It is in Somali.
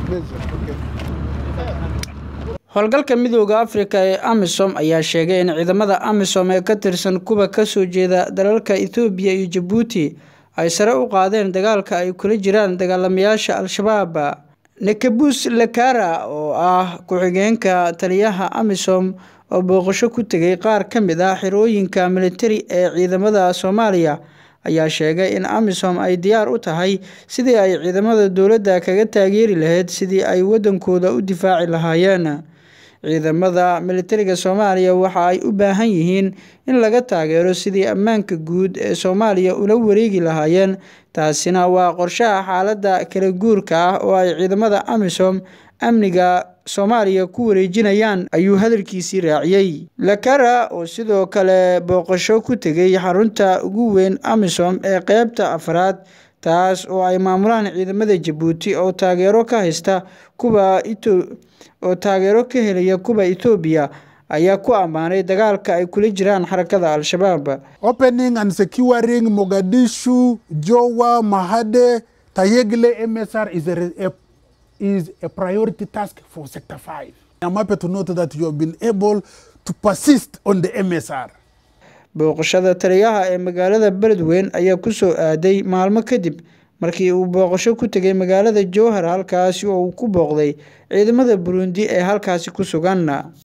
howlgalka midooda afrika ee amisom ayaa sheegay in ciidamada amisom ee ka tirsan kuwa kasoo jeeda dalalka ethoobiya iyo jabuuti ay sare u qaadeen dagaalka ay kula jiraan dagaalamayaasha al-shabaab nekabus lakara oo ah ku-xigeenka taliyaha amisom oo booqasho ku tegay qaar ka mid ah xirooyinka militari ee ciidamada soomaaliya ayaa sheegay in amisom ay diyaar u tahay sidii ay ciidamada dowladda kaga taageeri lahayd sidii ay waddankooda u difaaci lahaayeen ciidamada militariga soomaaliya waxa ay u baahan yihiin in laga taageero sidii ammaanka guud ee soomaaliya ula wareegi lahaayeen taasina waa qorshaha xaaladda kala guurka ah oo ay ciidamada amisom amniga soomaaliya ku wareejinayaan ayuu hadalkiisii raaciyey lakara oo sidoo kale booqasho ku tegay xarunta ugu weyn amisom ee qeybta afraad taas oo ay maamulaan ciidamada jabuuti oo taageero ka haysta kuwa oo taageero ka helaya kuwa ethoobiya ayaa ku ammaanay dagaalka ay kula jiraan xarakada al-shabaab opening and securing mogadishu jowa mahade tayegle msr is a, a, is a priority task for sector 5 i'm happy to note that you have been able to persist on the msr booqashada taliyaha ee magaalada beledweyn ayaa kusoo aaday maalmo kadib markii uu booqasho ku tegay magaalada jowhar halkaasi oo uu ku booqday ciidamada burundi ee halkaasi ku sugan